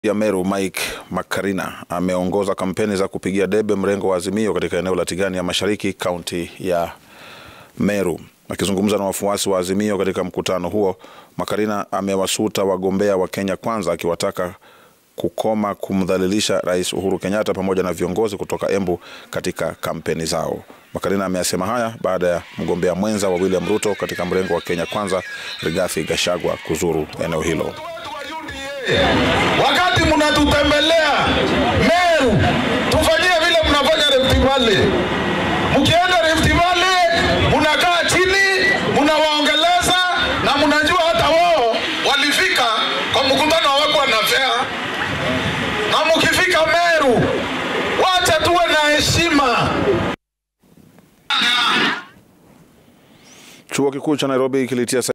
ya Meru Mike Makarina ameongoza kampeni za kupigia debe mrengo wa Azimio katika eneo la Tigania ya Mashariki, kaunti ya Meru. Akizungumza na wafuasi wa Azimio katika mkutano huo, Makarina amewasuta wagombea wa Kenya Kwanza akiwataka kukoma kumdhalilisha Rais Uhuru Kenyatta pamoja na viongozi kutoka Embu katika kampeni zao. Makarina ameyasema haya baada ya mgombea mwenza wa William Ruto katika mrengo wa Kenya Kwanza, Rigathi Gachagua kuzuru eneo hilo. Wakati mnatutembelea Meru, tufanyie vile mnafanya Rift Valley. Mkienda Rift Valley, mnakaa chini, mnawaongeleza na mnajua hata wao walifika kwa mkutano hawakuwa na fea. Na mkifika Meru, wacha tuwe na heshima. Chuo kikuu cha Nairobi kilitia